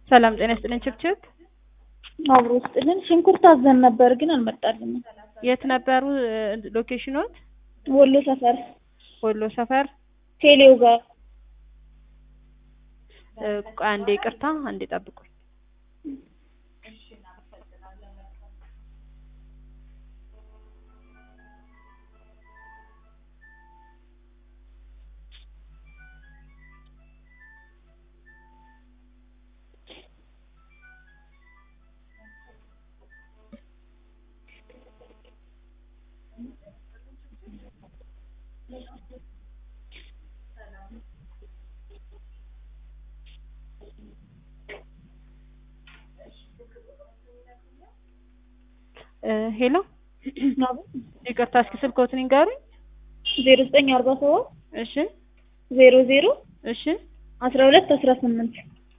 ሰላም ጤና ይስጥልን ችብችብ አብሮ ውስጥልን ሽንኩርት አዘን ነበር ግን አልመጣልንም። የት ነበሩ ሎኬሽኖት? ወሎ ሰፈር ወሎ ሰፈር ቴሌው ጋር እ፣ ቆይ አንዴ ይቅርታ፣ አንዴ ጠብቁኝ። እ፣ ሄሎ ይቅርታ፣ እስኪ ስልክዎትን ይንገሩኝ። ዜሮ ዘጠኝ አርባ ሰባት እሺ ዜሮ ዜሮ እሺ፣ አስራ ሁለት አስራ ስምንት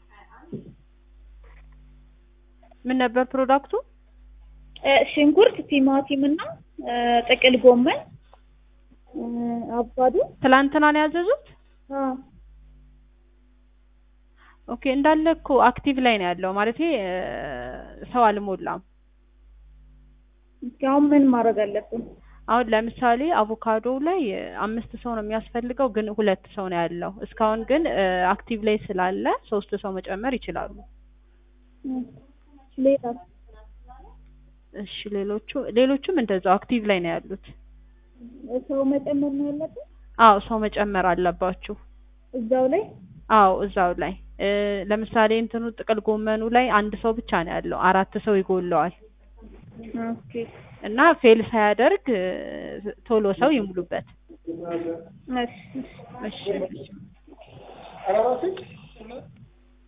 ምን ነበር ፕሮዳክቱ? ሽንኩርት፣ ቲማቲም እና እ፣ ጥቅል ጎመን እ፣ አቮካዶ ትላንትና ነው ያዘዙት? አ፣ ኦኬ እንዳለ እኮ አክቲቭ ላይ ነው ያለው ማለት ሰው አልሞላም። እስኪ አሁን ምን ማድረግ አለብን? አሁን ለምሳሌ አቮካዶ ላይ አምስት ሰው ነው የሚያስፈልገው፣ ግን ሁለት ሰው ነው ያለው። እስካሁን ግን አክቲቭ ላይ ስላለ ሶስት ሰው መጨመር ይችላሉ። እ፣ ሌላ እሺ ሌሎቹ ሌሎቹም እንደዛው አክቲቭ ላይ ነው ያሉት። ሰው መጨመር ነው ያለብን አዎ ሰው መጨመር አለባችሁ። እዛው ላይ አዎ እዛው ላይ እ፣ ለምሳሌ እንትኑ ጥቅል ጎመኑ ላይ አንድ ሰው ብቻ ነው ያለው፣ አራት ሰው ይጎለዋል። ኦኬ እና ፌል ሳያደርግ እ፣ ቶሎ ሰው ይሙሉበት። እሺ እሺ እሺ